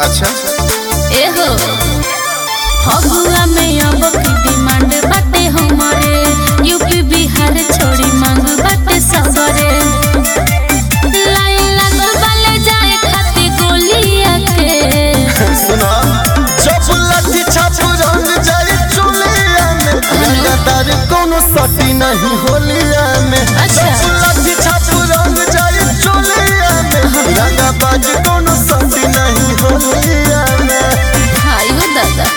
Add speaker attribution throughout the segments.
Speaker 1: अच्छा
Speaker 2: एहो फगुआ में अब की डिमांड बाटे हमारे यूपी बिहार छोड़ी मांग बाटे सगरे लाइन लागल बाले जाए खातिर गोलिया के
Speaker 1: सुना जब लाठी छाप रंग जाए चोलिया में लगातार कोनो सटी नहीं होलिया में
Speaker 2: अच्छा।
Speaker 1: जब लाठी छाप रंग जाए चोलिया में रंगाबाज कोनो सटी नहीं होलिया में
Speaker 2: हाय हो दादा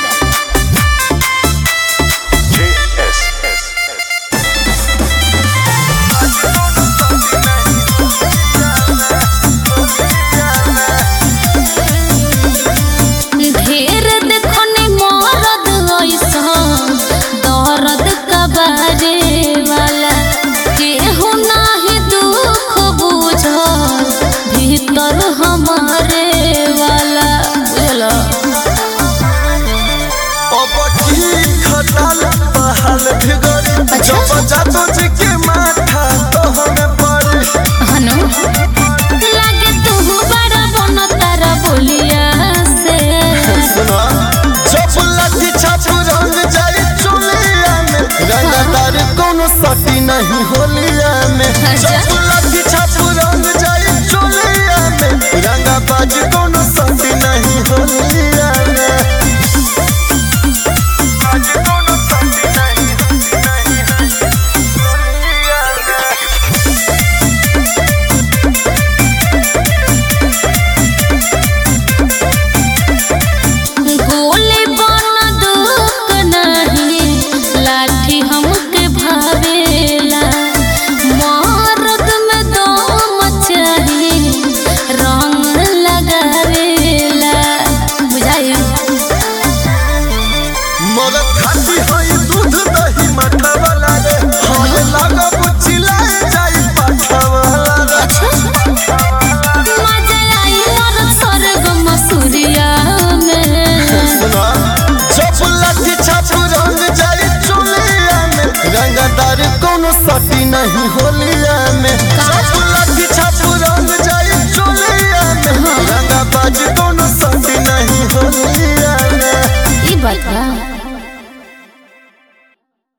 Speaker 2: ढेर देखनी मरद ऐसन दर्द कबारे वाला केहू नाही दुख बुझल भीतर हमारे वाला बुझलो
Speaker 1: अब की खटाल बहाल भिगरी
Speaker 2: अच्छा।
Speaker 1: जब जातो जी के माथा तो हमें पड़ी
Speaker 2: हनु लागे तू बड़ा बन तारा बोलिया से
Speaker 1: सुना जब लाठी छाप रंग जाए चोलिया में रंगदार कोनो सटी नहीं होलिया में
Speaker 2: अच्छा।
Speaker 1: जब लाठी छाप रंग जाए चोलिया में रंगाबाज कोनो सटी नहीं होलिया में
Speaker 2: गोली बन दुख नहीं लाठी हमके भावेला मरद में दम चाही रंग लगावेला बुझाई
Speaker 1: मरद खाती हई दूध दही मठा वाला रे हमें लागब चिल्लाए जाई पाठा वाला रे
Speaker 2: मजा आई मरद स्वर्ग मसूरिया में
Speaker 1: सुना जब लाठी छाप रंग जाए चोलिया में रंगदार कोनो सटी नहीं होलिया में जब लाठी छाप रंग जाए चोलिया में रंगाबाज कोनो सटी नहीं होलिया में
Speaker 2: ई बात बा